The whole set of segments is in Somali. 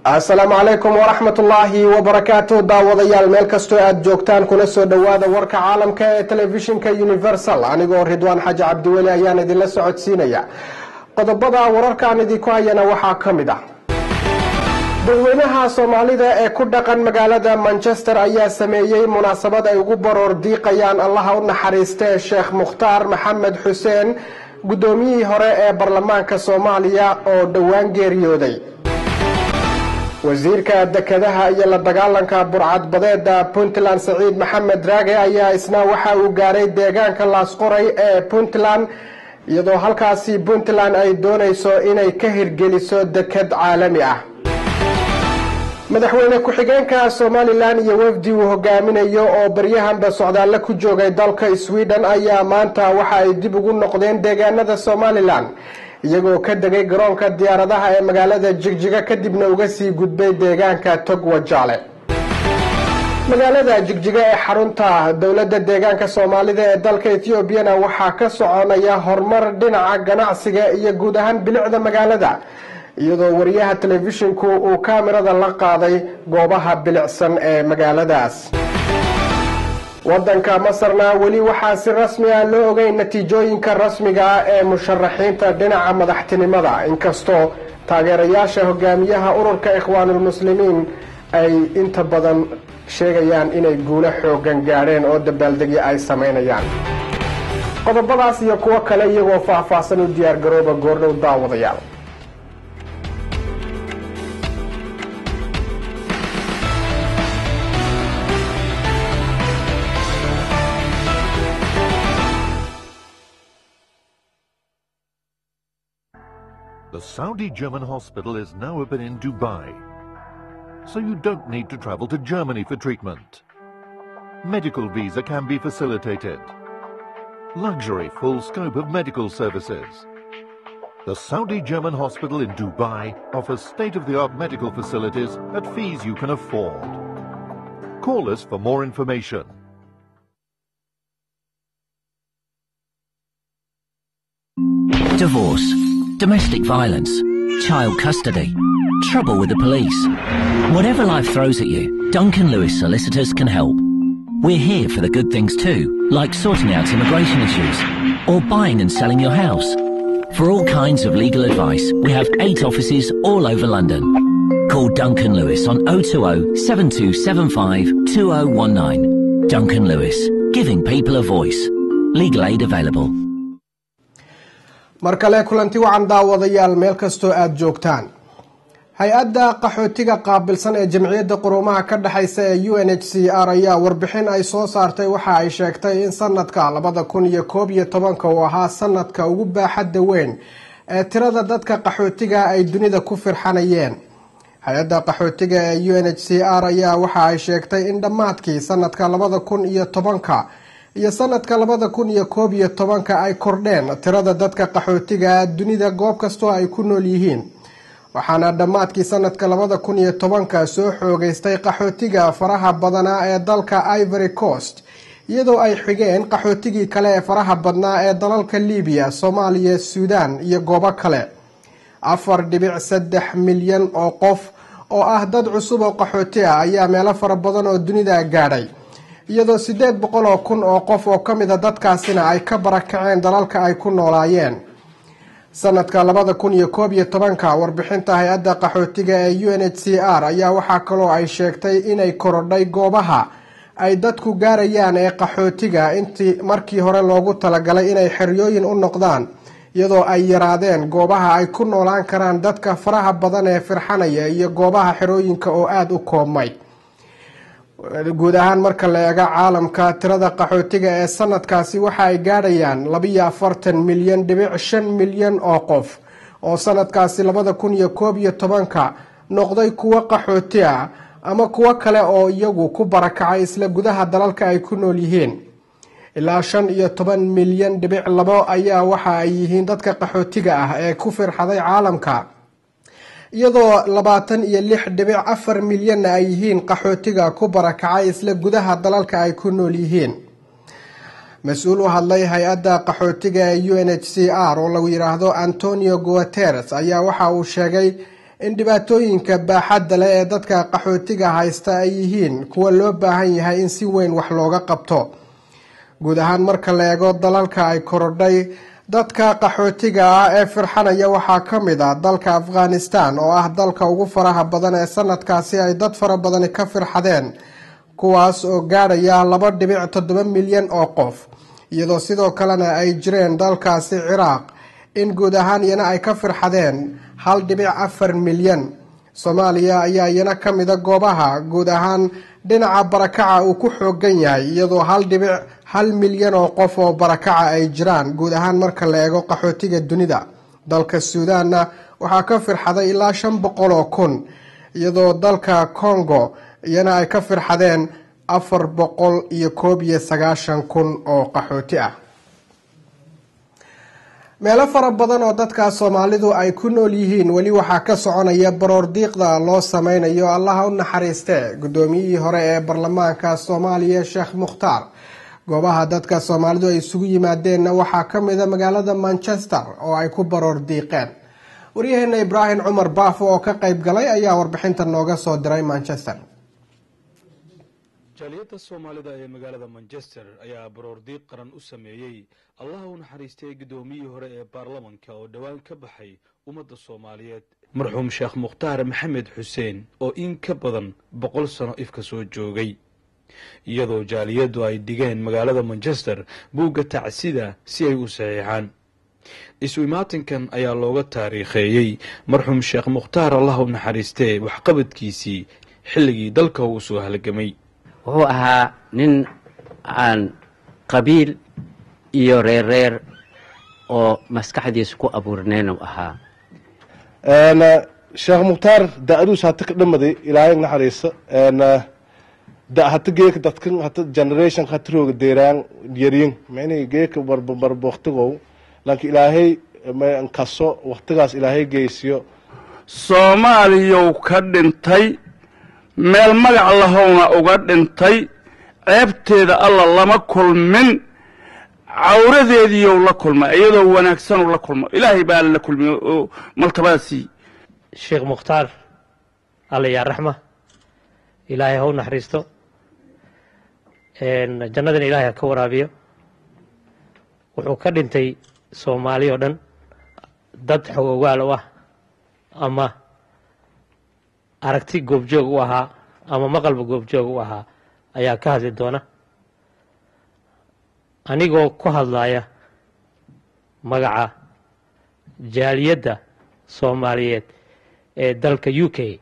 asalaamu calaykum waraxmat ullaahi wabarakaatu daawadayaal meel kastoo aada joogtaan kuna soo dhowaada warka caalamka ee telefishinka universal anigoo ridwaan xaaji cabdiweli ayaan idinla socodsiinaya qodobada wararkaan idinku hayana waxaa ka mid ah dadweynaha soomaalida ee ku dhaqan magaalada manchester ayaa sameeyey munaasabad ay ugu baroor diiqayaan allaha u naxariistee sheekh mukhtaar maxamed xuseen guddoomiyihii hore ee baarlamaanka soomaaliya oo dhowaan geeriyooday wasiirka dekedaha iyo la dagaalanka burcadbadeeda puntland saciid maxamed raage ayaa isna waxa uu gaaray deegaanka laasqoray ee puntland iyadoo halkaasi puntland ay doonayso inay ka hirgeliso deked caalami ah madaxweyne ku-xigeenka somalilan iyo wafdi uu hogaaminayo oo baryahanba socdaalle ku joogay dalka sweden ayaa maanta waxa ay dib ugu noqdeen deegaanada somalilan iyagoo ka degay garoonka diyaaradaha ee magaalada jigjiga kadibna uga sii gudbay deegaanka togwajaale magaalada jigjiga ee xarunta dowladda deegaanka soomaalida ee dalka ethoobiana waxaa ka soconaya horumar dhinaca ganacsiga iyo guud ahaan bilicda magaalada iyadoo wariyaha telefishinku uu kaamirada la qaaday goobaha bilicsan ee magaaladaas wadanka masarna weli waxaa si rasmi ah loo ogeyn natiijooyinka rasmiga ah ee musharaxiinta dhinaca madaxtinimada inkastoo taageerayaasha hogaamiyaha ururka ikhwaanulmuslimiin ay inta badan sheegayaan inay guulo xoogan gaadheen oo dabaaldegyo ay samaynayaan qodobadaas iyo kuwo kale iyagoo faahfaahsan u diyaargarooba goordhow daawadayaal The Saudi German hospital is now open in Dubai, so you don't need to travel to Germany for treatment. Medical visa can be facilitated. Luxury full scope of medical services. The Saudi German hospital in Dubai offers state-of-the-art medical facilities at fees you can afford. Call us for more information. Divorce, domestic violence, child custody, trouble with the police. Whatever life throws at you, Duncan Lewis Solicitors can help. We're here for the good things too, like sorting out immigration issues or buying and selling your house. For all kinds of legal advice, we have eight offices all over London. Call Duncan Lewis on 020 7275 2019. Duncan Lewis, giving people a voice. Legal aid available. mar kale kulanti wacan daawadayaal meel kastoo aada joogtaan hay-adda qaxootiga qaabilsan ee jamciyadda quruumaha ka dhexaysa ee u n h c r ayaa warbixin ay soo saartay waxa ay sheegtay in sanadka labada kun iyo koob iyo tobanka uu ahaa sanadka ugu baaxadda weyn ee tirada dadka qaxootiga ay dunida ku firxanayeen hay-adda qaxootiga ee u n h c r ayaa waxa ay sheegtay in dhammaadkii sanadka labada kun iyo tobanka iyo sanadka labada kun iyo koob iyo tobanka ay kordheen tirada dadka qaxootiga dunida goob kastoo ay ku nool yihiin waxaana dhammaadkii sanadka labada kun iyo tobanka soo xoogeystay qaxootiga faraha badanaa ee dalka ivory coast iyadoo ay xigeen qaxootigii kale ee faraha badnaa ee dalalka libiya soomaaliya suudaan iyo goobo kale afar dhibic saddex milyan oo qof oo ah dad cusub oo qaxooti ah ayaa meelo fara badan oo dunida gaadhay iyadoo siddeed boqol oo kun oo qof oo ka mida dadkaasina ay ka barakaceen dalalka ay ku noolaayeen sanadka labada kun iyo koob iyo tobanka warbixinta hay-adda qaxootiga ee u n h c r ayaa waxaa kaloo ay sheegtay inay korodhay goobaha ay dadku gaarayaan ee qaxootiga intii markii hore loogu talagalay inay xeryooyin u noqdaan iyadoo ay yaraadeen goobaha ay ku noolaan karaan dadka faraha badan ee firxanaya iyo goobaha xerooyinka oo aada u koobmay guud ahaan marka la eego caalamka tirada qaxootiga ee sanadkaasi waxa ay gaadhayaan labiyo afartan milyan dhibic shan milyan oo qof oo sanadkaasi labada kun iyo koob iyo tobanka noqday kuwo qaxooti ah ama kuwo kale oo iyagu ku barakacay isla gudaha dalalka ay ku nool yihiin ilaa shan iyo toban milyan dhibic labo ayaa waxa ay yihiin dadka qaxootiga ah ee ku firxaday caalamka iyadoo labaatan iyo lix dhibic afar milyanna ay yihiin qaxootiga ku barakacay isla gudaha dalalka ay ku nool yihiin mas-uul u hadlay hay-adda qaxootiga ee u n h c r oo lagu yidhaahdo antonio guateres ayaa waxa uu sheegay in dhibaatooyinka baaxadda leh ee dadka qaxootiga haysta ay yihiin kuwa loo baahan yahay in si weyn wax looga qabto guud ahaan marka la eego dalalka ay korodhay dadka qaxootiga ah ee firxanaya waxaa ka mid ah dalka afghanistan oo ah dalka ugu faraha badan ee sanadkaasi ay dad fara badani ka firxadeen kuwaas oo gaadhaya laba dhibic toddoba milyan oo qof iyadoo sidoo kalena ay jireen dalkaasi ciraaq in guud ahaan iyana ay ka firxadeen hal dhibic afar milyan soomaaliya ayaa iyana ka mida goobaha guud ahaan dhinaca barakaca uu ku xoogan yahay iyadoo hal dhibic hal milyan oo qof oo barakaca ay jiraan guud ahaan marka la eego qaxootiga dunida dalka suudaanna waxaa ka firxaday ilaa shan boqol oo kun iyadoo dalka congo iyana ay ka firxadeen afar boqol iyo koob iyo sagaashan kun oo qaxooti ah meelo fara badan oo dadka soomaalidu ay ku nool yihiin weli waxaa ka soconaya baroor diiqda loo sameynayo allaha u naxariiste guddoomiyihii hore ee baarlamaanka soomaaliya sheekh mukhtaar goobaha dadka soomaalidu ay isugu yimaadeenna waxaa ka mida magaalada manchester oo ay ku baroor diiqeen waryaheena ibraahim cumar baafo oo ka qayb galay ayaa warbixinta nooga soo diray manchester jaaliyadda soomaalida ee magaalada manchester ayaa baroordiiq qaran u sameeyey allaha u naxariistay guddoomiyihii hore ee baarlamanka oo dhowaan ka baxay ummadda soomaaliyeed marxuum sheekh mukhtaar maxamed xuseen oo in ka badan boqol sano ifka soo joogay iyadoo jaaliyaddu ay dhigeen magaalada manchester buugga tacsida si ay u saxiixaan isu imaatinkan ayaa looga taariikheeyey marxuum sheekh mukhtaar allah u naxariistee waxqabadkiisii xilligii dalka uu soo halgamay wuxuu ahaa nin aan qabiil iyo reerreer oo maskaxdiisa ku abuurnayn u ahaa sheekh mukhtaar da-aduus hata ka dhamaday ilaahay naxariisa da hata geeka dadkan hata generation hata rooga deeraan yaryin micnihi geeka barba barba waktigow laakiin ilaahay kaso waktigaas ilaahay geysiyo soomaaliyow ka dhintay meel magac lahowna uga dhintay ceebteeda alla lama kulmin cawradeediiyow la kulma iyadoo wanaagsanuu la kulmo ilaahay baa la kulmiy oo maltabada siiy sheekh mukhtaar alla yaa raxma ilaahay ha u naxariisto jannadana ilaahay ha ka waraabiyo wuxuu ka dhintay soomaali oo dhan dad xogogaal u ah ama aragti goobjoog u ahaa ama maqalba goobjoog u ahaa ayaa ka hadli doona anigoo ku hadlaya magaca jaaliyadda soomaaliyeed ee dalka u k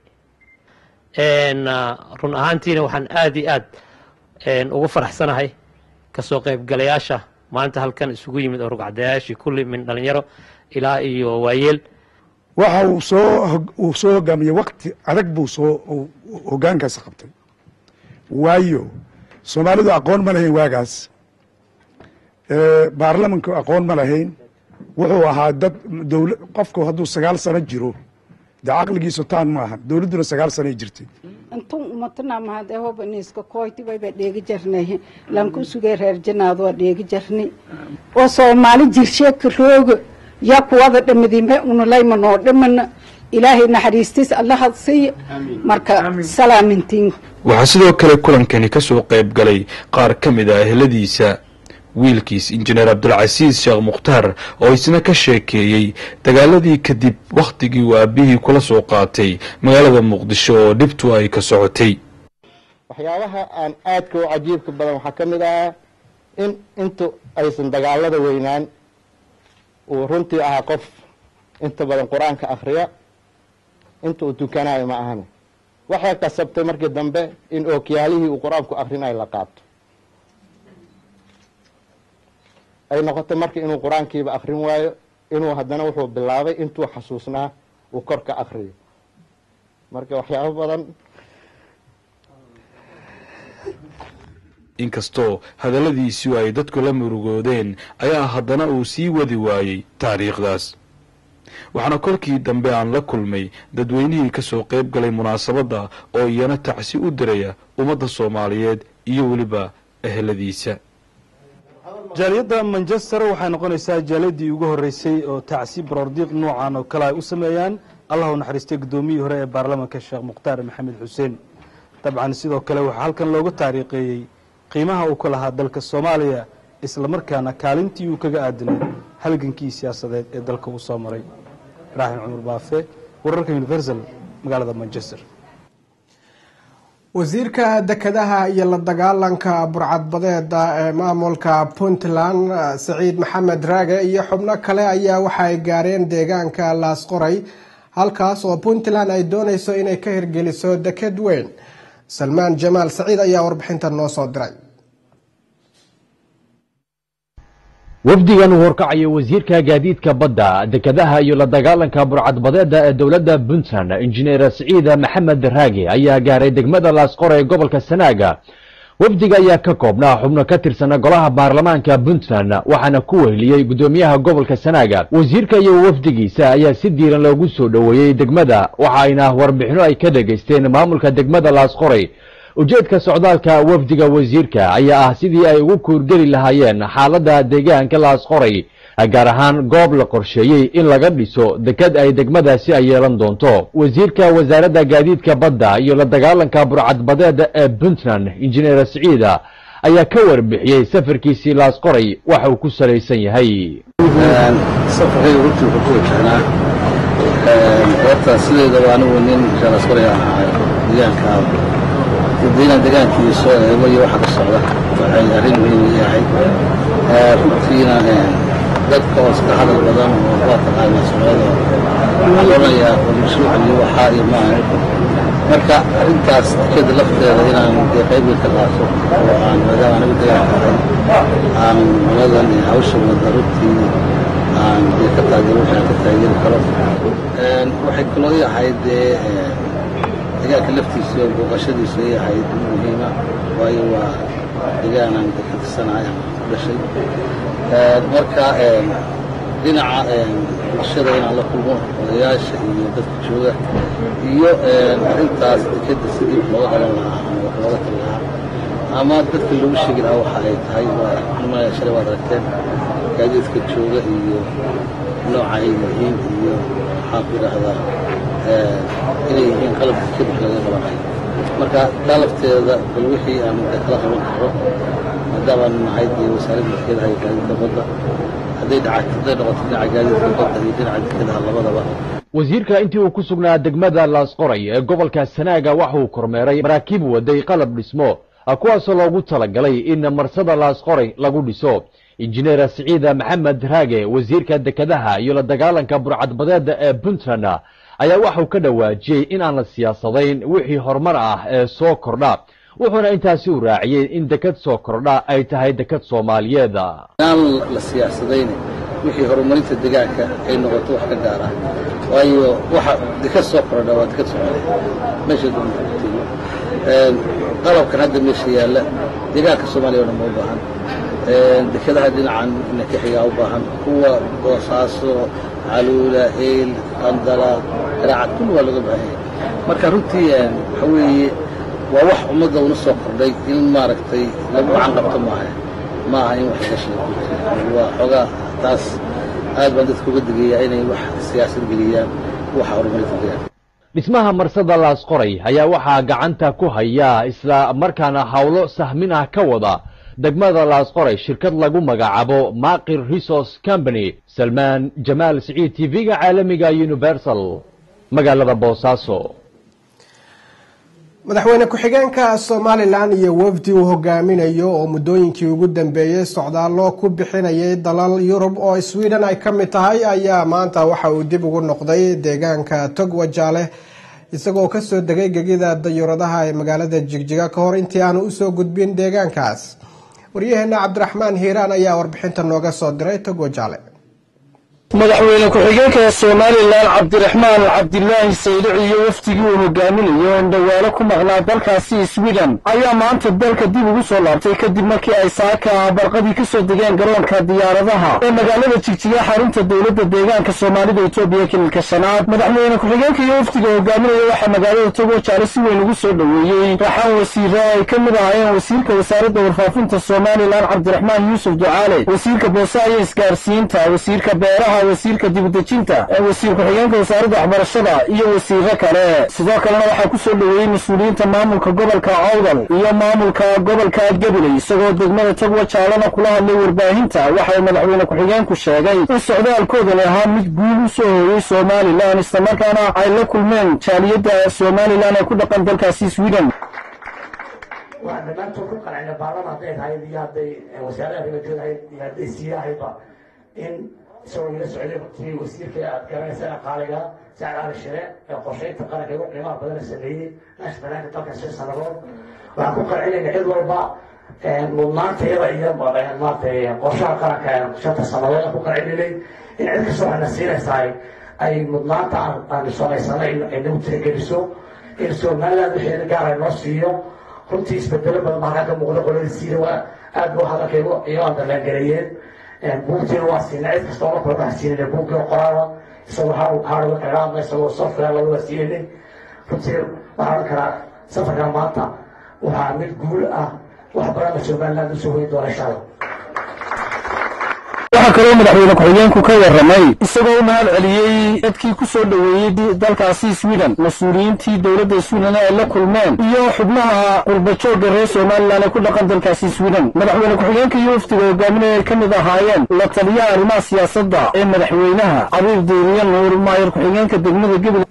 run ahaantiina waxaan aada iyo aad ugu faraxsanahay kasoo qaybgalayaasha maanta halkan isugu yimid oo rugcadayaashii kulli min dhalinyaro ilaa iyo waayeel waxa uu soo uu soo hogaamiyey wakti adag buu soo hoggaankaasi qabtay waayo soomaalidu aqoon ma lahayn waagaas baarlamanku aqoon ma lahayn wuxuu ahaa dad dowla qofku hadduu sagaal sano jiro dee caqligiisu taan ma aha dowladduna sagaal sanoay jirtay intun umatana mahade hobaniiska koyti wayba dheegi jarnay lanku sugay reer janaad waa dheegi jarni oo soomaali jirsheeka rooga yaa kuwada dhamadime unalayma noo dhamana ilaahay naxariistis allaha siiya marka salaamintiin waxaa sidoo kale kulankani ka soo qayb galay qaar ka mid ah eheladiisa wiilkiis injineer cabdulcasiis sheekh mukhtaar oo isna ka sheekeeyey dagaaladii kadib wakhtigii uu aabihii kula soo qaatay magaalada muqdisho oo dhibtu ay ka socotay waxyaabaha aan aadka u cajiibka badan waxaa ka mid ahaa in intu aysan dagaalada weynaan uu runtii ahaa qof inta badan qur-aanka akhriya inta uu tukanayo ma ahane waxay kasabtay markii dambe in ookiyaalihii uu qur-aanku akhrinayo la qaato ay noqotay marka inuu qur-aankiiba akrin waayo inuu haddana wuxuu bilaabay intuu xasuusnaa uu kor ka akriyo marka waxyaabo badan inkastoo hadalladiisu ay dadku la murugoodeen ayaa haddana uu sii wadi waayey taariikhdaas waxaana kolkii dambe aan la kulmay dadweynihii ka soo qayb galay munaasabadda oo iyana tacsi u diraya ummadda soomaaliyeed iyo weliba eheladiisa jaaliyadda manchester waxay noqonaysaa jaaliyadii ugu horreysay oo tacsi baroordiiq noocan oo kale ay u sameeyaan allah u naxariistay guddoomiyihii hore ee baarlamanka sheekh mukhtaar maxamed xuseen dabcan sidoo kale waxaa halkan looga taariikheeyey qiimaha uu ku lahaa dalka soomaaliya islamarkaana kaalintii uu kaga aadanay halgankii siyaasadeed ee dalka uu soo maray ibraahim cumar baafe wararka universal magaalada manchester wasiirka dekedaha iyo la dagaalanka burcadbadeeda ee maamulka puntland saciid maxamed raage iyo xubno kale ayaa waxa ay gaareen deegaanka laasqoray halkaas oo puntland ay dooneyso inay ka hirgeliso deked weyn salmaan jamaal saciid ayaa warbixinta noo soo diray wafdigan uu horkacayo wasiirka gaadiidka badda dekedaha iyo la dagaalanka burcadbadeeda ee dowladda puntland injineer siciida maxamed raage ayaa gaaray degmada laasqore ee gobolka sanaaga wafdiga ayaa ka koobnaa xubno ka tirsan golaha baarlamaanka puntland waxaana ku weheliyey guddoomiyaha gobolka sanaaga wasiirka iyo wafdigiisa ayaa si diiran loogu soo dhoweeyey degmada waxa ayna warbixino ay ka dhegaysteen maamulka degmada laasqorey ujeedka socdaalka wafdiga wasiirka ayaa ah sidii ay ugu kuurgeli lahaayeen xaaladda deegaanka laasqoray gaar ahaan goob la qorsheeyey in laga dhiso deked ay degmadaasi ay yeelan doonto wasiirka wasaaradda gaadiidka badda iyo la dagaalanka burcadbadeeda ee puntland injineer siciida ayaa ka warbixiyey safarkiisii laasqoray waxa uu ku salaysan yahay safarkayga runtii wuxuu ku wajahnaa horta sideedaba anigu nin laasqoray aan ahay deegaanka dadweynaha deegaankiisa eego iyo waxa ka socda waxay arrin muhiim ii ahayd runtiina dadka oo iska hadal badan oo waa taqaana socdada waxaa loonayaa mashruucan iyo waxaa iyo maaha marka arrintaas tikada lafteeda inaan dee qayb weyn ka qaato oo aan maadaama anigu deegaanka ahay aan noladan iyo hawsha wada runtii aan dee ka taageero wixii aan ka taageeri karo waxay kaloo ii ahayd dee deegaanka laftiisa iyo booqashadiisa ay ahayd muhiima waayo waa deegaan aan ka tirsanahay ama ku dhashay marka dhinaca bulshada inaan la kulmo odayaasha iyo dadka jooga iyo arrintaas dekeda sidii looga qaban lahaa ama wax looga tali lahaa ama dadka loogu sheegi lahaa waxa ay tahay waa nimaya shalay waad aragteen gaadiidka jooga iyo nooca ay yihiin iyo maxaan ku idhaahdaa inay yihiin qalab deked wax laga qabanayo marka taa lafteeda bal wixii aan de kala qaban karo maadaama nahay dee wasaaradda dekedaha iyo gaadiidka badda hadday dhaca hadday noqoto dhinaca gaadiidka badda iyo dhinaca dekedaha labadaba wasiirka intii uu ku sugnaa degmada laasqoray ee gobolka sanaaga waxa uu kormeeray maraakiib waday qalab dhismo kuwaasoo loogu talagalay in marsada laasqoray lagu dhiso injineer siciida maxamed raage wasiirka dekedaha iyo la dagaalanka burcadbadeeda ee puntland ayaa waxauu ka dhawaajiyey in aan la siyaasadayn wixii horumar ah ee soo kordha wuxuuna intaasi u raaciyey in deked soo kordha ay tahay deked soomaaliyeed aan la siyaasadayn wixii horumarinta deegaanka ay noqoto wax ka gaar ah waayo waxa deked soo kordha waa deked soomaaliyeed meesha dumatiyo qalabkan hadda meesha yaalla deegaanka soomaaliya o dhan ma u baahan dekedaha dhinacan nakixigaa u baahan kuwa boosaaso caluula eyl qandala garaacad kulli waa looga baahan yahay marka runtii waxa weeye waa wax ummadda una soo kordhay in maaragtay lagu gacan qabto maaha ma aha in wax laga sheego waa xoogaa taas aad baan dadka uga digayaa inay wax siyaasad geliyaan waxa horumarinta deegaanka dhismaha marsada laasqoray ayaa waxaa gacanta ku haya isla markaana howlo sahmin ah ka wada degmada laasqoray shirkad lagu magacaabo maqir resource company salmaan jamaal siciid t v-ga caalamiga universal magaalada boosaaso madaxweyne ku-xigeenka somalilan iyo wafdi uu hogaaminayo oo muddooyinkii ugu dambeeyey socdaallo ku bixinayay dalal yurub oo sweden ay ka mid tahay ayaa maanta waxa uu dib ugu noqday deegaanka togwajaale isagoo kasoo degay gegida dayuuradaha ee magaalada jigjiga ka hor intii aanu usoo gudbin deegaankaas waryaheena cabdiraxmaan hiiraan ayaa warbixinta nooga soo diray togwajaale madaxweyne ku-xigeenka somalilan cabdiraxmaan cabdilaahi saylici iyo wafdigii uu hogaaminayo indhawaalo ku maqnaa dalkaasi sweden ayaa maanta dalka dib ugu soo laabtay kadib markii ay saaka barqadii ka soo degeen garoonka diyaaradaha ee magaalada jigjiga xarunta dowladda deegaanka soomaalida etoobiya kililka shanaad madaxweyne ku-xigeenka iyo wafdiga hogaaminaya waxaa magaalada togojaale si weyn ugu soo dhoweeyey raxaan wasiire ay ka mid ahaayeen wasiirka wasaaradda warfaafinta somalilan cabdiraxmaan yuusuf ducaale wasiirka boosaha iyo isgaarsiinta wasiirka beeraha wasiirka dibudejinta ee wasiir ku-xigeenka wasaaradda waxbarashada iyo wasiiro kale sidoo kalena waxaa ku soo dhoweeyey mas-uuliyiinta maamulka gobolka awdal iyo maamulka gobolka gabiley isagoo degmada togwa jaalana kula hadlay warbaahinta waxa uu madaxweyne ku-xigeenku sheegay in socdaalkoodani ahaa mid guul u soo hooyey somalilan islamarkaana ay la kulmeen jaaliyadda somalilan ee ku dhaqan dalkaasi sweden waa dhammaantood ku qancina baarlama hadday tahay iyo hadday wasaarada arrimajood ahayd iyo hadday siiya ahayba in isagoo ila socday runtii wasiirka aad garanaysa qaaliga sacad cali shire ee qorshaynta qaranka ugu qiimaha badana sameeyey naashbanaanka dalka shan sannadood waxaan ku qancinayna cid walba mudnaanta iyada iyo maaragtay qorshaha qaranka shanta sannadood aan ku qancinanay in cid kastoo waxna siinaysaa ay mudnaanta aan samaysanay ay nagu tirageliso in somaliland wixii gaara noo siiyo runtii isbedelo badan baa halkaa ka muuqda qoladiisiina waa aad buu hadalkaygu iyo andalaangareeyeen buugtiina waa siinay cid kasta oo la kula baa siinayna buugkii oo qoraala isagoo hardware kaga hadla isagoo software lagu waa siinayna runtii waxaan odhan karaa safarkan maanta waxaa mid guul ah wax badan la somaliland usoo hoyin doona insha allah waxaa kaloo madaxweyne ku-xigeenku ka warramay isagoo u mahad celiyey dadkii ku soo dhoweeyey dalkaasi sweden mas-uuliyiintii dowladda sweden ay la kulmeen iyo xubnaha qurbajoogga reer somalilan ee ku dhaqan dalkaasi sweden madaxweyne ku-xigeenka iyo wafdiga hogaaminaya ay ka mid ahaayeen la taliyaha arrimaha siyaasadda ee madaxweynaha cabiib diiriye nuur maayir ku-xigeenka degmada gabil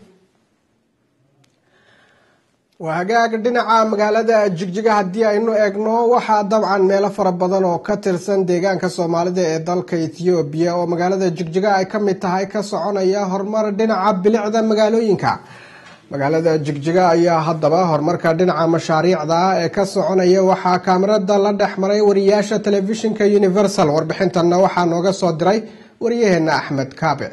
waa hagaag dhinaca magaalada jigjiga haddii aynu eegno waxaa dabcan meelo fara badan oo ka tirsan deegaanka soomaalida ee dalka ethoobiya oo magaalada jigjiga ay ka mid tahay ka soconaya horumar dhinaca bilicda magaalooyinka magaalada jigjiga ayaa haddaba horumarka dhinaca mashaariicda ee ka soconaya waxaa kaamirada la dhex maray wariyaasha telefishinka universal warbixintanna waxaa nooga soo diray wariyaheena axmed kaabe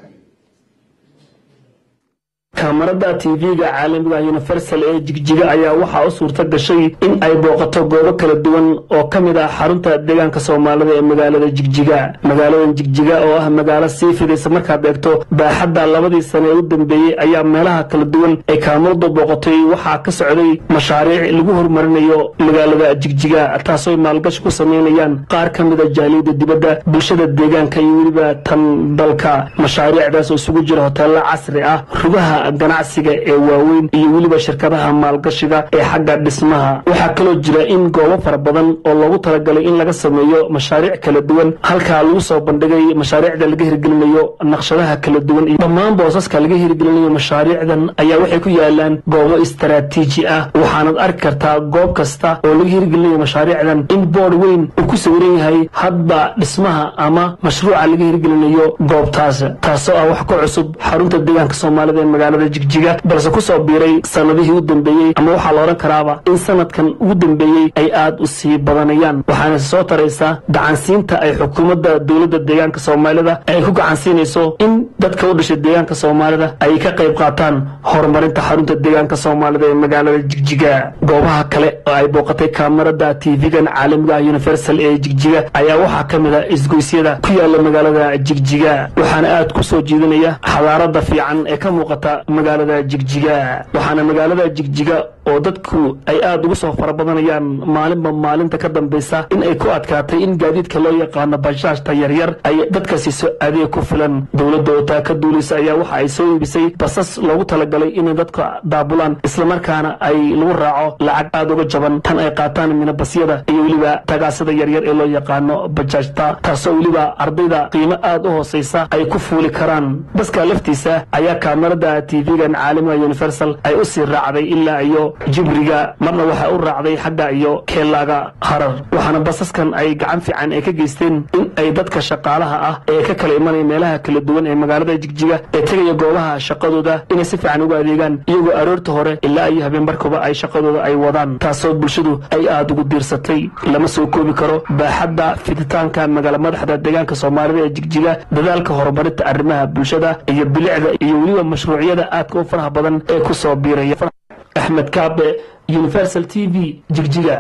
kaamarada tv-ga caalamiga universal ee jigjiga ayaa waxaa u suurta gashay in ay booqato goobo kala duwan oo ka mid ah xarunta deegaanka soomaalida ee magaalada jigjiga magaaladan jigjiga oo ah magaalo sii fidaysa markaad eegto baaxadda labadii sane ee u dambeeyey ayaa meelaha kala duwan ay kaamaradu booqatay waxaa ka socday mashaariic lagu horumarinayo magaalada jigjiga taasoo ay maalgashi ku sameynayaan qaar ka mid a jaaliyada dibadda bulshada deegaanka iyo weliba tan dalka mashaariicdaas oo isugu jira hoteello casri ah rugaha ganacsiga ee waaweyn iyo weliba shirkadaha maalgashiga ee xagga dhismaha waxaa kaloo jira in goobo fara badan oo loogu talagalay in laga sameeyo mashaariic kala duwan halkaa lagu soo bandhigay mashaariicda laga hirgelinayo naqshadaha kala duwan iyo dhammaan boosaska laga hirgelinayo mashaariicdan ayaa waxay ku yaalaan goobo istaraatiiji ah waxaanad arki kartaa goob kasta oo laga hirgelinayo mashaariicdan in boord weyn uu ku sawiran yahay hadba dhismaha ama mashruuca laga hirgelinayo goobtaas taasoo ah wax ka cusub xarunta deegaanka soomaalida ee magaalada jigjiga balse ku soo biiray sanadihii u dambeeyey ama waxaa la odhan karaaba in sanadkan ugu dambeeyey ay aad u sii badanayaan waxaana soo taraysaa gacansiinta ay xukuumadda dowladda deegaanka soomaalida ay ku gacansiinayso in dadka u dhashay deegaanka soomaalida ay ka qayb qaataan horumarinta xarunta deegaanka soomaalida ee magaalada jigjiga goobaha kale oo ay booqatay kaamarada tv-gan caalamiga ah universal ee jigjiga ayaa waxaa ka mid a isgoysyada ku yaala magaalada jigjiga waxaana aad ku soo jiidanaya xadaarada fiican ee ka muuqata magaalada jigjiga waxaana magaalada jigjiga oo dadku ay aad ugu soo fara badanayaan maalinba maalinta ka dambaysa in ay ku adkaatay in gaadiidka loo yaqaano bashaashta yaryar ay dadka siiso adeeg ku filan dowladda oo taa ka duulaysa ayaa waxa ay soo iibisay basas loogu talagalay inay dadka daabulaan islamarkaana ay lagu raaco lacag aad uga jaban tan ay qaataan minabasyada iyo weliba tagaasada yaryar ee loo yaqaano bajaajta taasoo weliba ardayda qiimo aad u hoosaysa ay ku fuuli karaan baska laftiisa ayaa kaamarada tv-gan caalamiga universal ay u sii raacday ilaa iyo jibriga marna waxay u raacday xagga iyo keelaaga harar waxaana basaskan ay gacan fiican ay ka geysteen in ay dadka shaqaalaha ah ee ka kala imanaya meelaha kala duwan ee magaalada jigjiga ee tegaya goobaha shaqadooda inay si fiican ugu adeegaan iyagoo aroorta hore ilaa iyo habeenbarkuba ay shaqadooda ay wadaan taasoo bulshadu ay aada ugu diirsatay lama soo koobi karo baaxadda fiditaanka magaala madaxda deegaanka soomaalida ee jigjiga dadaalka horumarinta arrimaha bulshada iyo bilicda iyo weliba mashruucyada aadka u faraha badan ee ku soo biiraya axmed kaabe universal t v jigjiga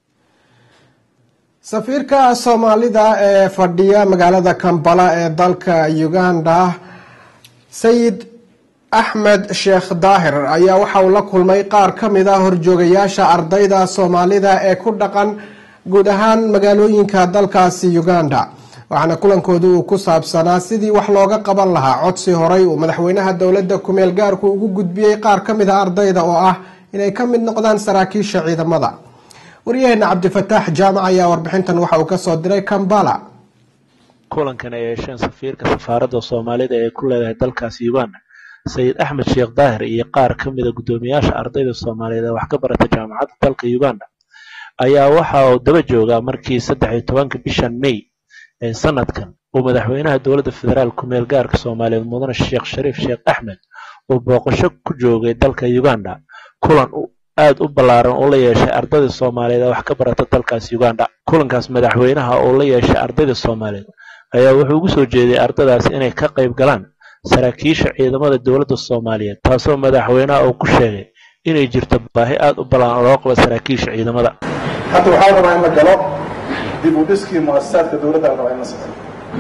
safiirka soomaalida ee fadhiya magaalada kambala ee dalka uganda sayid axmed sheekh daahir ayaa waxa uu la kulmay qaar ka mid a horjoogayaasha ardayda soomaalida ee ku dhaqan guud ahaan magaalooyinka dalkaasi uganda waxaana kulankooda uu ku saabsanaa sidii wax looga qaban lahaa codsi horay uu madaxweynaha dowladda kumeel gaarku ugu gudbiyey qaar ka mid a ardayda oo ah inay ka mid noqdaan saraakiisha ciidamada waryaheena cabdifataax jaamac ayaa warbixintan waxa uu kasoo diray kambala kulankan ay yeesheen safiirka safaaradda soomaalida ee ku leedahay dalkaasi uganda sayid axmed sheekh daahir iyo qaar ka mida guddoomiyaasha ardayda soomaaliyeed ee wax ka barata jaamacadda dalka uganda ayaa waxa uu daba joogaa markii saddex iyo tobanka bishan may ee sanadkan uu madaxweynaha dowladda federaal kumeel gaarka soomaaliyeed mudane sheekh shariif sheekh axmed uu booqasho ku joogay dalka uganda kulan aad u ballaaran uu la yeeshay ardayda soomaaliyeed ee wax ka barata dalkaas uganda kulankaas madaxweynaha uu la yeeshay ardayda soomaaliyeed ayaa wuxuu ugu soo jeeday ardaydaas inay ka qayb galaan saraakiisha ciidamada dowladda soomaaliyeed taasoo madaxweynaha uu ku sheegay inay jirto baahi aad u ballaaran loo qabo saraakiisha ciidamada hadda waxaa rabaa in la galo dib u dhiskii muasasaadka dowladda la rabaa in la sameeyo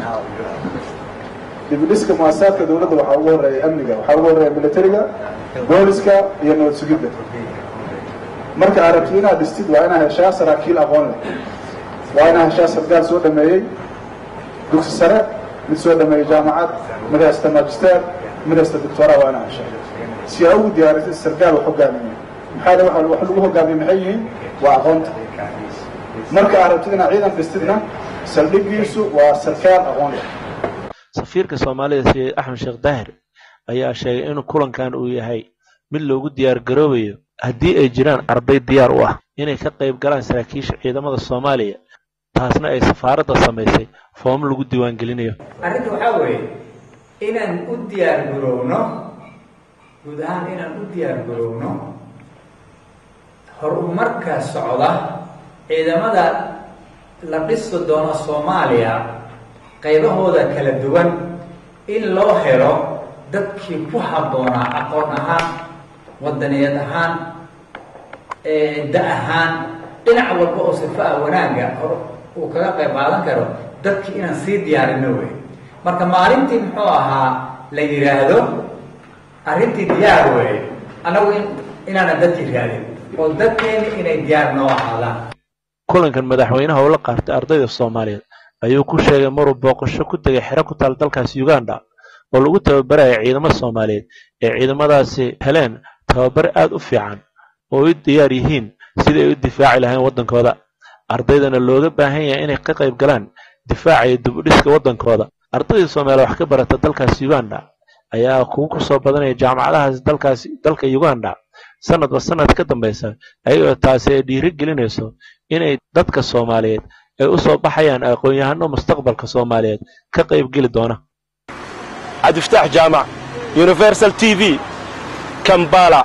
dib u dhiska muasasaadka dowladda waxaa ugu horeeya amniga waxaa ugu horeeya militariga booliska iyo nabad sugidda marka aad rabtid inaad dhistid waa inaad heshaa saraakiil aqoon leh waa inaad heshaa sargaal soo dhameeyey dugsi sare mid soo dhameeyey jaamacad mid haysta magister mid haysta doctora waa inaad heshaa si aa ugu diyaarisid sargaal wax hogaamiye maxaa le wax lagu hogaamiye maxay yihiin waa aqoonta marka aad rabtid inaad ciidan dhistidna saldhigiisu waa sarkaal aqoon leh safiirka soomaalida sayid axmed sheekh daahir ayaa sheegay in kulankan uu yahay mid loogu diyaar garoobayo haddii ay jiraan arday diyaar u ah inay ka qayb galaan saraakiisha ciidamada soomaaliya taasna ay safaaradda samaysay foom lagu diiwaangelinayo arrinta waxaa weeye inaan u diyaar garowno guud ahaan inaan u diyaar garowno horumarka socda ciidamada la dhisi doono soomaaliya qaybahooda kala duwan in loo helo dadkii ku habboonaa aqoon ahaan wadaniyeed ahaan da ahaan dhinac walba oo sifa ah wanaagga hor uu kaga qayb qaadan karo dadkii inaan sii diyaarino wey marka maalintii muxuu ahaa la yidhaahdo arrintii diyaar wey annagu in inaanan dadkii raadin oo dadkeeni inay diyaar noo ahaadaan kulankan madaxweynaha uu la qaartay ardayda soomaaliyeed ayuu ku sheegay maruu booqasho ku tegay xero ku taal dalkaas uganda oo lagu tababaraya ciidamada soomaaliyeed ee ciidamadaasi heleen tababar aad u fiican oo u diyaar yihiin sidai ay u difaaci lahayn waddankooda ardaydana looga baahan yahay inay ka qayb galaan difaaca iyo dib u dhiska waddankooda ardayda soomaaliya wax ka barata dalkaas uganda ayaa kugu kusoo badanaya jaamacadahaas dalkaas dalka uganda sanadba sanad ka dambaysa ayagoo taasi ay dhiiri gelinayso inay dadka soomaaliyeed ay u soo baxayaan aqoon-yahano mustaqbalka soomaaliyeed ka qayb geli doona cabdifataax jaamac universal t v kambala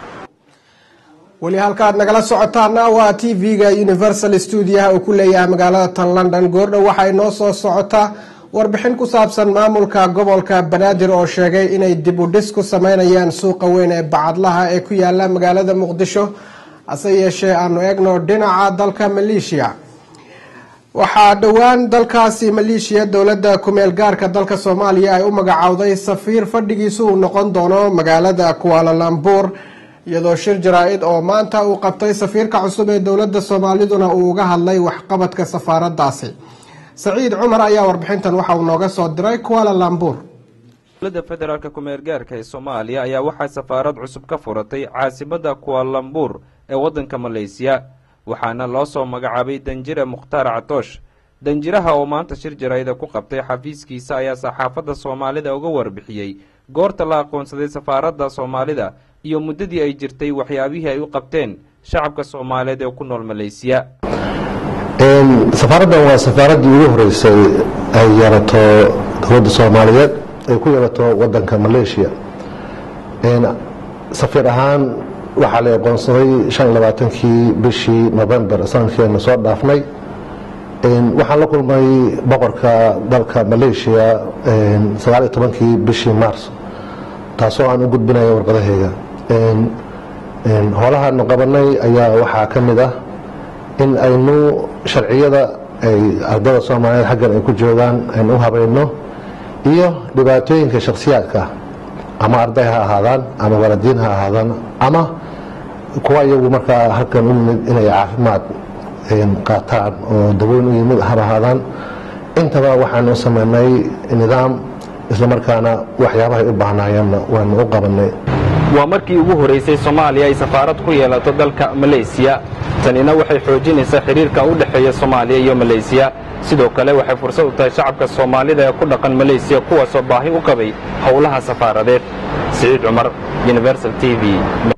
weli halkaad nagala socotaana waa t v-ga universal stuudiyaha uu ku leeyahay magaalada tan london goordhow waxay noo soo socotaa warbixin ku saabsan maamulka gobolka banaadir oo sheegay inay dib u dhis ku sameynayaan suuqa weyn ee bacadlaha ee ku yaala magaalada muqdisho hase yeeshee aanu eegno dhinaca dalka maleeshiya waxaa dhowaan dalkaasi maleeshiya dowladda kumeel gaarka dalka soomaaliya ay u magacowday safiir fadhigiisu uu noqon doono magaalada kualalambuur iyadoo shir jaraa-id oo maanta uu qabtay safiirka cusub ee dowladda soomaaliduna uu uga hadlay waxqabadka safaaradaasi saciid cumar ayaa warbixintan waxa uu nooga soo diray kualalambuur dowladda federaalk kumeel gaarka ee soomaaliya ayaa waxaa safaarad cusub ka furatay caasimada kualambuur ee waddanka maleysiya waxaana loo soo magacaabay danjire mukhtaar catoosh danjiraha oo maanta shir jaraa'ida ku qabtay xafiiskiisa ayaa saxaafadda soomaalida uga warbixiyey goorta la aqoonsaday safaaradda soomaalida iyo muddadii ay jirtay waxyaabihii ay u qabteen shacabka soomaaliyeed ee ku nool maleysiya safaaraddan waa safaaraddii ugu horeysay ay yeelato dowladda soomaaliyeed ay ku yeelato waddanka maleeshiya safiir ahaan waxaa la aqoonsaday shan iyo labaatankii bishii november sanadkeena soo dhaafnay waxaan la kulmay boqorka dalka maleeshiya sagaal iyo tobankii bishii mars taasoo aan u gudbinaya warqadaheyga howlahaanu qabanay ayaa waxaa ka mid ah in aynu sharciyada ay ardada soomaaliyeed xaggan ay ku joogaan aynu u habayno iyo dhibaatooyinka shakhsiyaadka ama arday ha ahaadaan ama waladiin ha ahaadaan ama kuwa iyagu markaa halkan u yimid inay caafimaad qaataan oo daweyn u yimid haba ahaadaan intaba waxaan u sameynay nidaam islamarkaana waxyaabahay u baahnaayeenna waanu u qabanay waa markii ugu horeysay soomaaliya ay safaarad ku yeelato dalka maleysiya tanina waxay xoojinaysaa xidhiirka u dhexeeya soomaaliya iyo maleysiya sidoo kale waxay fursad u tahay shacabka soomaalida ee ku dhaqan maleysiya kuwaasoo baahi u qabay howlaha safaaradeed siciid cumar universal t v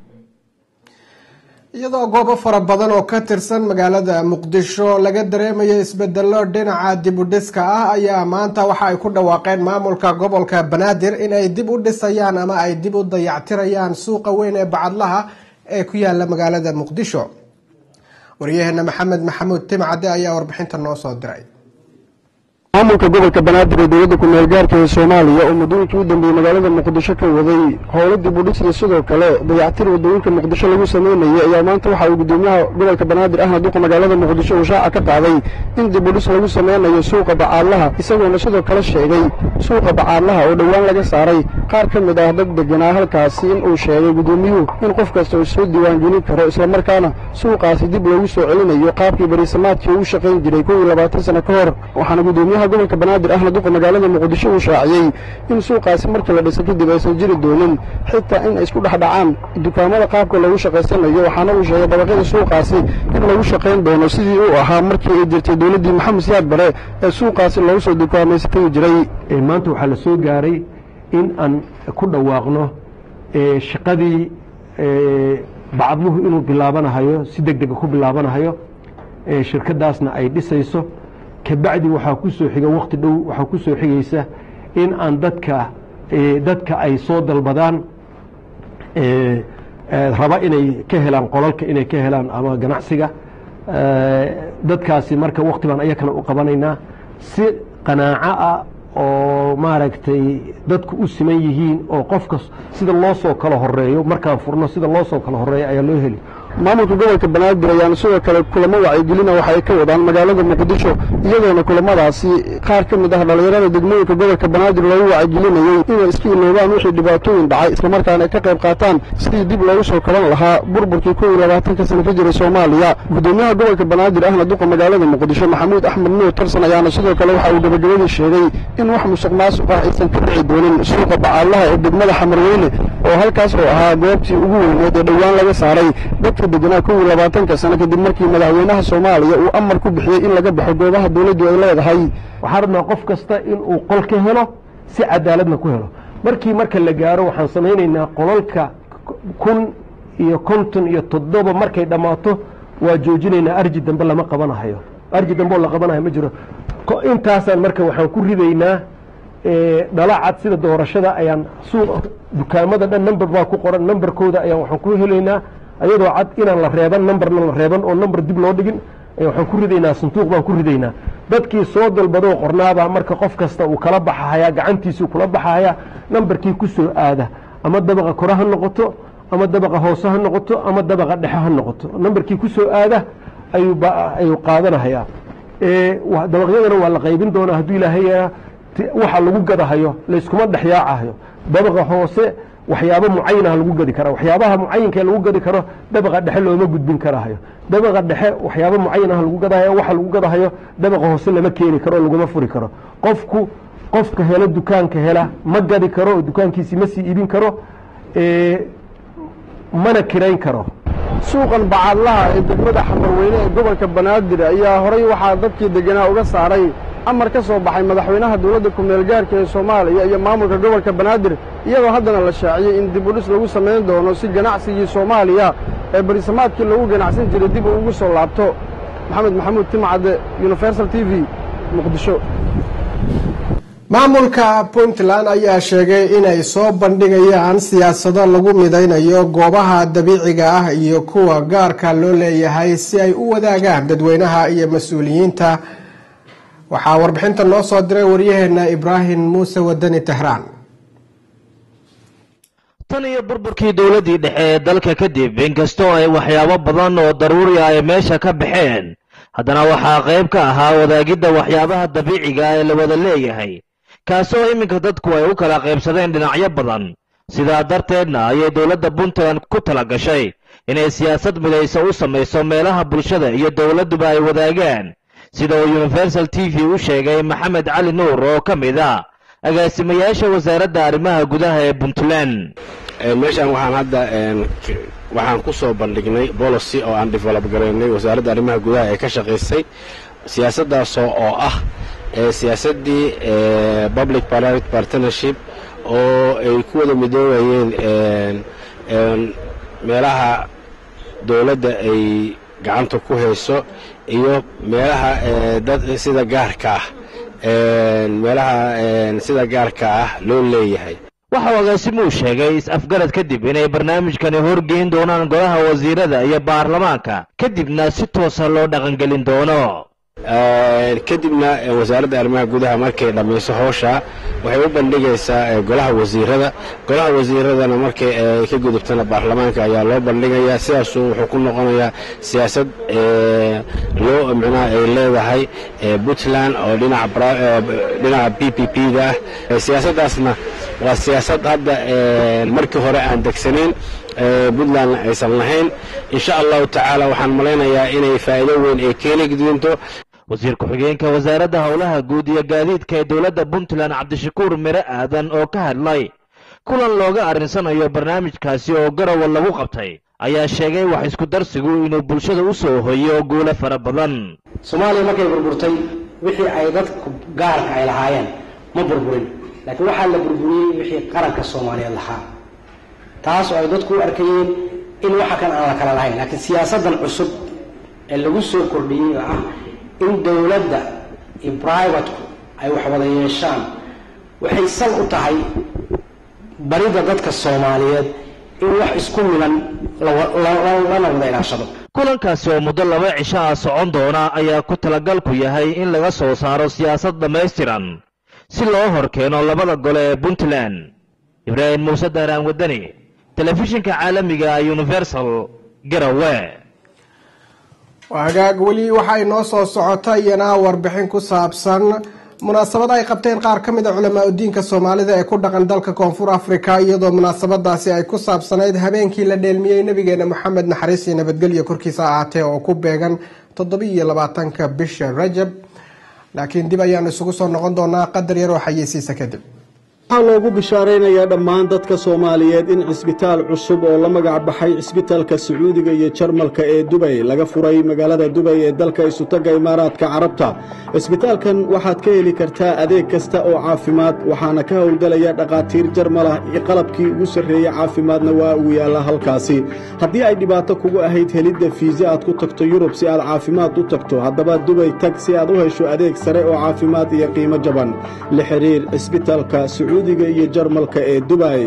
iyadoo goobo fara badan oo ka tirsan magaalada muqdisho laga dareemayo isbedelo dhinaca dib u dhiska ah ayaa maanta waxa ay ku dhawaaqeen maamulka gobolka banaadir in ay dib u dhisayaan ama ay dib u dayactirayaan suuqa weyn ee bacadlaha ee ku yaala magaalada muqdisho waryaheena maxamed maxamuud timcade ayaa warbixinta noo soo diray maamulka gobolka banaadir ee dowladda ku-meel gaarka ee soomaaliya oo muddooyinkii u dambeeyey magaalada muqdisho ka waday howlo dib u dhisya sidoo kale dayactir waddooyinka muqdisho lagu sameynayay ayaa maanta waxa uu guddoomiyaha gobolka banaadir ahna duqa magaalada muqdisho uu shaaca ka qaaday in dib u dhis lagu sameynayo suuqa bacaadlaha isagoona sidoo kale sheegay suuqa bacaadlaha oo dhowaan laga saaray qaar ka mid ah dad deganaa halkaasi in uu sheegay guddoomiyuhu in qof kasta uu soo diiwaangelin karo islamarkaana suuqaasi dib loogu soo celinayo qaabkii bariisamaadkii uu shaqayn jiray kow iyo labaatan sano ka hor waxaana guddoomiyaha gobolka banaadir ahna duqa magaalada muqdisho uu shaaciyey in suuqaasi markii la dhisay kadib aysan jiri doonin xitaa in ay isku dhex dhacaan dukaamada qaabka lagu shaqaysanayo waxaana uu sheegay dabaqyada suuqaasi in lagu shaqayn doono sidii uu ahaa markii ay jirtay dowladdii maxamed siyaad bare ee suuqaasi loogu soo dukaamaysan jiray maanta waxaa la soo gaaray in aan ku dhawaaqno shaqadii bacadluhu inuu bilaabanahayo si deg dega ku bilaabanahayo shirkadaasna ay dhisayso kabacdi waxaa ku soo xiga wakhti dhow waxaa ku soo xigaysa in aan dadka dadka ay soo dalbadaan raba inay ka helaan qolalka inay ka helaan ama ganacsiga dadkaasi marka wakti baan ayakana u qabanaynaa si qanaaco ah oo maaragtay dadku u siman yihiin oo qofka sida loo soo kala horeeyo markaan furno sida loo soo kala horeeyo ayaa loo heli maamulka gobolka banaadir ayaana sidoo kale kulamo wacyigelina waxa ay ka wadaan magaalada muqdisho iyadoona kulamadaasi qaar ka mid ah dhallinyarada degmooyinka gobolka banaadir loogu wacyigelinayey inay iska iloobaan wixii dhibaatooyin dhacay islamarkaana ay ka qayb qaataan sidii dib loogu soo kaban lahaa burburkii kow iyo labaatanka sano ka jiray soomaaliya guddoomiyaha gobolka banaadir ahna duqa magaalada muqdisho maxamuud axmed nuur tarsan ayaana sidoo kale waxa uu gabagabadii sheegay in wax musuq maasuq ah aysan ka dhici doonin suuqa bacaadlaha ee degmada xamarweyne oo halkaas oo ahaa goobtii ugu weyneed ee dhowaan laga saaray dadka deganaa kow iyo labaatanka sano kadib markii madaxweynaha soomaaliya uu amar ku bixiyey in laga baxo goobaha dowladdu ay leedahay waxaan rabnaa qof kasta inuu qol ka helo si cadaaladna ku helo markii marka la gaaro waxaan samaynaynaa qolalka kun iyo konton iyo toddoba markay dhammaato waa joojinaynaa arji dambe lama qabanahayo arji dambe oo la qabanayo ma jiro intaasaan marka waxaan ku ridaynaa dhalacad sida doorashada ayaan suuq dukaamada dhan number baa ku qoran numberkooda ayaan waxaan ku helaynaa ayadoo cad inaan la reeban numberna la reeban oo number dib loo dhigin waxaan ku ridaynaa sanduuq baan ku ridaynaa dadkii soo dalbadoo qornaabaa marka qof kasta uu kala baxahayaa gacantiisii kula baxahayaa numberkii ku soo aada ama dabaqa kore ha noqoto ama dabaqa hoose ha noqoto ama dabaqa dhexe ha noqoto numberkii ku soo aada ayuu qaadanahayaa dabaqyadana waa la qaybin doonaa hadduu ilaahay waxa lagu gadahayo layskuma dhexyaacahayo dabaqa hoose waxyaabo mucayanaha lagu gadi kara waxyaabaha mucayinka lagu gadi karo dabaqa dhexe looma gudbin karahayo dabaqa dhexe waxyaabo mucayanaha lagu gadahayo waxa lagu gadahayo dabaqa hoose lama keeni karo laguma furi karo qofku qofka helo dukaanka hela ma gadi karo oo dukaankiisi ma sii iibin karo mana kirayn karo suuqan bacaadlaha ee degmada xamarweyne ee gobolka banaadir ayaa horay waxaa dadkii deganaa uga saaray amar ka soo baxay madaxweynaha dowladda ku-meel gaarka ee soomaaliya iyo maamulka gobolka banaadir iyadoo haddana la shaaciyey in dib u dhis lagu samayn doono si ganacsigii soomaaliya ee barisamaadkii lagu ganacsan jiray dib uu ugu soo laabto maxamed maxamuud timcadde universal t v muqdisho maamulka puntland ayaa sheegay inay soo bandhigayaan siyaasado lagu midaynayo goobaha dabiiciga ah iyo kuwa gaarka loo leeyahay si ay u wadaagaan dadweynaha iyo mas-uuliyiinta waxaa warbixinta noo soo diray waryaheena ibraahim muuse wadani tehraan tan iyo burburkii dowladdii dhexe ee dalka kadib inkastoo ay waxyaabo badan oo daruuri ah ay meesha ka baxeen haddana waxaa qayb ka ahaa wadaagidda waxyaabaha dabiiciga ee la wada leeyahay kaasoo iminka dadku ay u kala qaybsadeen dhinacyo badan sidaa darteedna ayay dowladda puntland ku tala gashay inay siyaasad midaysa u samayso meelaha bulshada iyo dowladduba ay wadaagaan sida uu universal t v u sheegay maxamed cali nuur oo ka mid a agaasimayaasha wasaaradda arrimaha gudaha ee puntland meeshaan waxaan hadda waxaan ku soo bandhignay bolicy oo aan develop garaynay wasaaradda arrimaha gudaha ee ka shaqaysay siyaasaddaasoo oo ah siyaasaddii public private partnership oo ay ku wada midoobayeen meelaha dowladda ay gacanta ku hayso iyo meelaha dad sida gaarka ah meelaha sida gaarka ah loo leeyahay waxa uu agaasimuhu sheegay is-afgarad kadib inay barnaamijkani horgeyn doonaan golaha wasiirada iyo baarlamaanka kadibna si toosa loo dhaqangelin doono kadibna wasaaradda arrimaha gudaha markay dhammayso howsha waxay u bandhigaysaa golaha wasiirada golaha wasiiradana markay ka gudubtana baarlamaanka ayaa loo bandhigayaa sidaasuu wuxuu ku noqonayaa siyaasad loo micnaha ay leedahay puntland oo dhinaca p p p da ah siyaasaddaasna waa siyaasad hadda markii hore aan degsanayn puntlandna aysan lahayn insha allahu tacaala waxaan malaynayaa inay faa'iido weyn ay keeni doonto wasiir ku-xigeenka wasaaradda howlaha guud iyo gaadiidka ee dowladda puntland cabdishakuur mire aadan oo ka hadlay kulan looga arrinsanayo barnaamijkaasi oo garowa lagu qabtay ayaa sheegay wax isku darsigu inuu bulshada u soo hoyo guulo fara badan soomaaliya markay burburtay wixii ay dadku gaarka ay lahaayeen ma burburin laakiin waxaa la burburiyey wixii qaranka soomaaliyeed lahaa taas oo ay dadku u arkayeen in waxa kan aan la kala lahayn laakiin siyaasaddan cusub ee lagu soo kordhiyey oo ah in dowladda iyo brivatku ay wax wada yeeshaan waxay sal u tahay baridda dadka soomaaliyeed in wax isku milan lana wada ilaashado kulankaasi oo muddo laba cisho ah socon doona ayaa ku talagalku yahay in laga soo saaro siyaasad dhammaystiran si loo hor keeno labada gole ee puntland ibraahim muuse daaraan wadani telefishinka caalamiga universal garawe hagaag weli waxay noo soo socota iyana warbixin ku saabsan munaasabad ay qabteen qaar ka mid a culamaa udiinka soomaalida ee ku dhaqan dalka koonfur africa iyadoo munaasabadaasi ay ku saabsanayd habeenkii la dheelmiyey nabigeena moxamed naxariis iyo nabadgelyo korkiisa ahaatee oo ku beegan toddobiiyo labaatanka bisha rajab laakiin dib ayaanu isugu soo noqon doonaa qadar yaroo xayeysiisa kadib waxaa loogu bishaaraynayaa dhammaan dadka soomaaliyeed in cisbitaal cusub oo la magac baxay cisbitaalka sacuudiga iyo jarmalka ee dubay laga furay magaalada dubay ee dalka isutaga imaaraadka carabta cisbitaalkan waxaad ka heli kartaa adeeg kasta oo caafimaad waxaana ka howlgelaya dhakhaatiir jarmal ah iyo qalabkii ugu sarreeyey caafimaadna waa uu yaalla halkaasi haddii ay dhibaato kugu ahayd helidda fiisa aad ku tagto yurub si aad caafimaad u tagto haddaba dubay tag si aad u hesho adeeg sare oo caafimaad iyo qiimo jaban la xiriir cisbitaalka iyo jarmalka ee dubay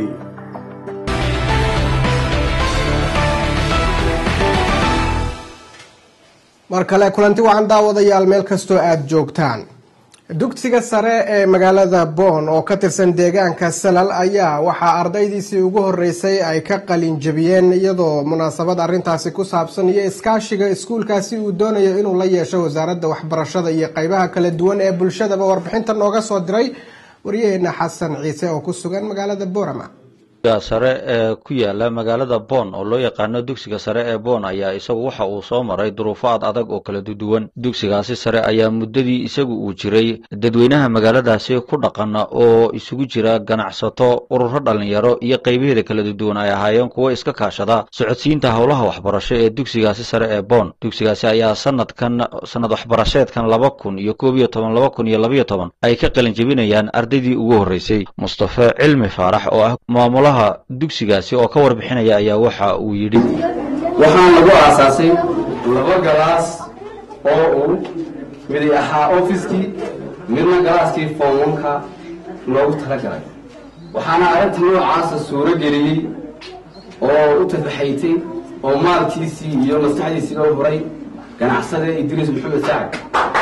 mar kale kulanti wacan daawadayaal meel kastoo aada joogtaan dugsiga sare ee magaalada boon oo ka tirsan deegaanka salal ayaa waxaa ardaydiisii ugu horeysay ay ka qalin jabiyeen iyadoo munaasabad arintaasi ku saabsan iyo iskaashiga iskuulkaasi uu doonayo inuu la yeesho wasaaradda waxbarashada iyo qeybaha kala duwan ee bulshadaba warbixinta nooga soo diray waryaheena xasan ciise oo ku sugan magaalada borama sare ee ku yaala magaalada boon oo loo yaqaano dugsiga sare ee boon ayaa isagu waxa uu soo maray duruufo ad adag oo kala duwan dugsigaasi sare ayaa muddadii isagu uu jiray dadweynaha magaaladaasi ku dhaqan oo isugu jira ganacsato ururo dhallinyaro iyo qaybaheeda kala duwan ay ahaayeen kuwo iska kaashada socodsiinta howlaha waxbarasho ee dugsigaasi sare ee boon dugsigaasi ayaa sanadkan sanad waxbarasheedkan laba kun iyo koob iyo toban laba kun iyo labayo toban ay ka qalin jebinayaan ardaydii ugu horreysay mustafe cilmi faarax oo ah maamula dugsigaasi oo ka warbixinaya ayaa waxa uu yidhi waxaan lagu aasaasay laba galaas oo uu midi ahaa ofiskii midna galaaskii foonwanka loogu talagalay waxaana arrinta noocaasa suuro geliyey oo u tafaxaytay oo maalkiisii iyo maskaxdiisii loo huray ganacsade idriis maxamed sacad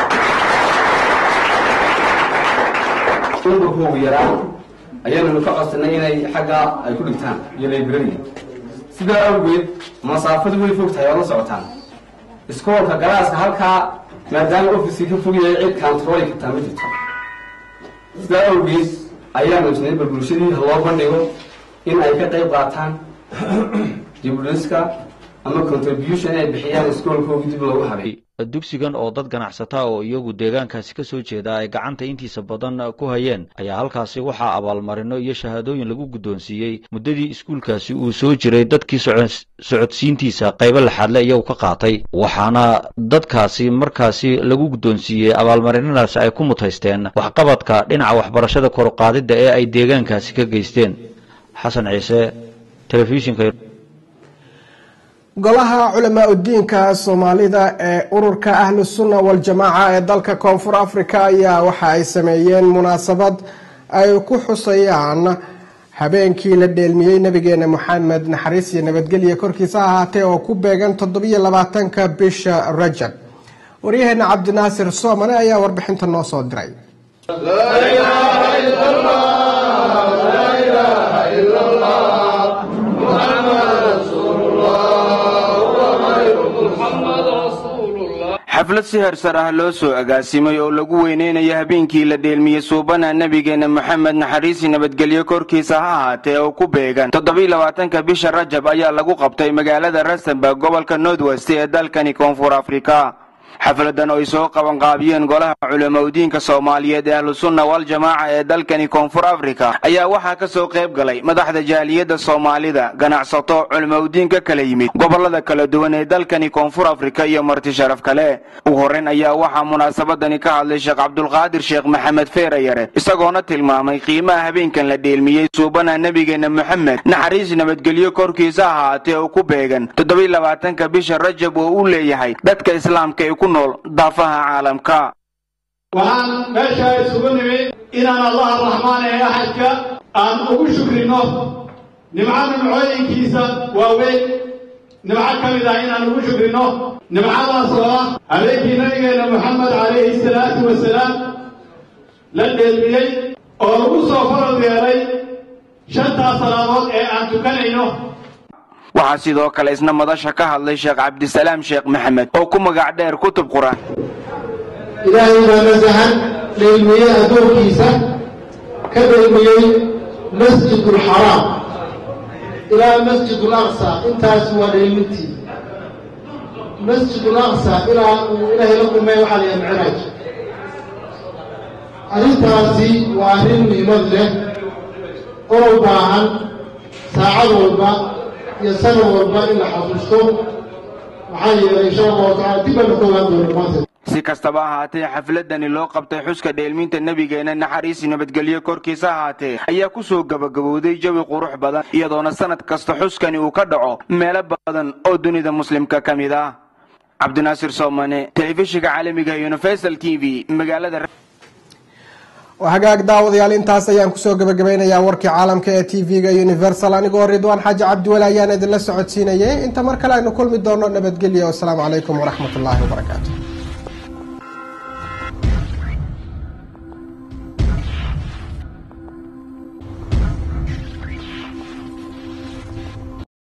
unbakoogu yaraa ayaananu ka codsanay inay xagga ay ku dhigtaan iyo librariga sidaa awgeed masaafadu way fog tahay waad la socotaan iskoolka galaaska halkaa maadaama ofiskii ka fog yahay cid kantarooli kartaa ma jirto sidaa awgeed ayaanu isnay bal bulshadii ha loo bandhigo in ay ka qayb qaataan dibudhiska ama contribution inay bixiyaan iskoolkoogi dib loogu habay dugsigan oo dad ganacsata oo iyagu deegaankaasi ka soo jeeda ay gacanta intiisa badan ku hayeen ayaa halkaasi waxaa abaalmarino iyo shahaadooyin lagu guddoonsiiyey muddadii iskuulkaasi uu soo jiray dadkii socodsiintiisa qaybo laxaadle iyagu ka qaatay waxaana dadkaasi markaasi lagu guddoonsiiyey abaalmarinadaasi ay ku mutaysteen waxqabadka dhinaca waxbarashada koruqaadidda ee ay deegaankaasi ka geysteen xasan ciise telefishinka golaha culamaa udiinka soomaalida ee ururka ahlu sunna waljamaaca ee dalka koonfur africa ayaa waxa ay sameeyeen munaasabad ay ku xusayaan habeenkii la dheelmiyey nabigeena moxamed naxariis iyo nabadgelya korkiisa ahaatee oo ku beegan toddobiyo labaatanka bisha rajab waryaheena cabdinaasir soomane ayaa warbixinta noo soo diray xaflad si hersar ah loo soo agaasimay oo lagu weyneynayo habeenkii la dheelmiyey suubana nebigeenna moxamed naxariisi nabadgelyo korkiisa ha ahaatee oo ku beegan toddobylabaatanka bisha rajab ayaa lagu qabtay magaalada rustenburg gobolka northwest ee dalkani koonfur afrika xafladan oo ay soo qabanqaabiyeen golaha culamaudiinka soomaaliyeed ee ahlusunna waljamaaca ee dalkani koonfur afrika ayaa waxaa ka soo qayb galay madaxda jaaliyadda soomaalida ganacsato culamaudiin ka kala yimid gobolada kala duwan ee dalkani koonfur afrika iyo marti sharaf kale ugu horreyn ayaa waxaa munaasabadani ka hadlay sheekh cabdulqaadir sheekh maxamed feerayare isagoona tilmaamay qiimaha habeenkan la dheelmiyey suubana nebigeenna moxamed naxariis nabadgelyo korkiisa ahaatee oo ku beegan toddobylabaatanka bisha rajab oo uu leeyahay dadka islaamka ee ku nool daafaha caalamka waxaan meeshaa isugu nimid inaan allaha raxmaan ee axadka aan ugu shukrino nimco nimcooyinkiisa waaweyn nimco ka mid ah inaan ugu shukrino nimcadaas oo ah habeenkii nabigeenna moxamed calayhi salaatu wasalaam la dheelmiyey oo lagu soo farad yeelay shantaas salaadood ee aan tukanayno waxaa sidoo kale isna madasha ka hadlay sheekh cabdisalaam sheekh maxamed oo ku magac dheer kutub qur-aan ilaahay baa nasahan dheelmiyey addoonkiisa ka dheelmiyey masjidulxaraam ilaa masjidul aqsa intaas waa dheelmintii masjidul aqsa ilaa uu ilaahay la kulmay waxaa la yaha micraaj arrintaasi waa arrin muhiimad leh oo u baahan saacad walba iyo sanad walba in la xasuusto maxaa yeelay insha allahu tacala dib baanu ka ogaan doona maanta si kastaba ahaatee xafladani loo qabtay xuska dheelminta nebigeena naxariisi nabadgelyo korkiisa ahaatee ayaa ku soo gabagabowday jawi qurux badan iyadoona sanad kasta xuskani uu ka dhaco meelo badan oo dunida muslimka ka mid ah cabdinaasir soomane telefishinka caalamiga universal t v magaalada hagaag daawadayaal intaas ayaan kusoo gabagabeynayaa warkii caalamka ee t v-ga universal anigoo ridwaan xaaji cabdiweli ayaan idinla socodsiinayay inta mar kale aynu kulmi doono nabadgelya wasalaamu calaykum waraxmat ullaahi wabarakaatu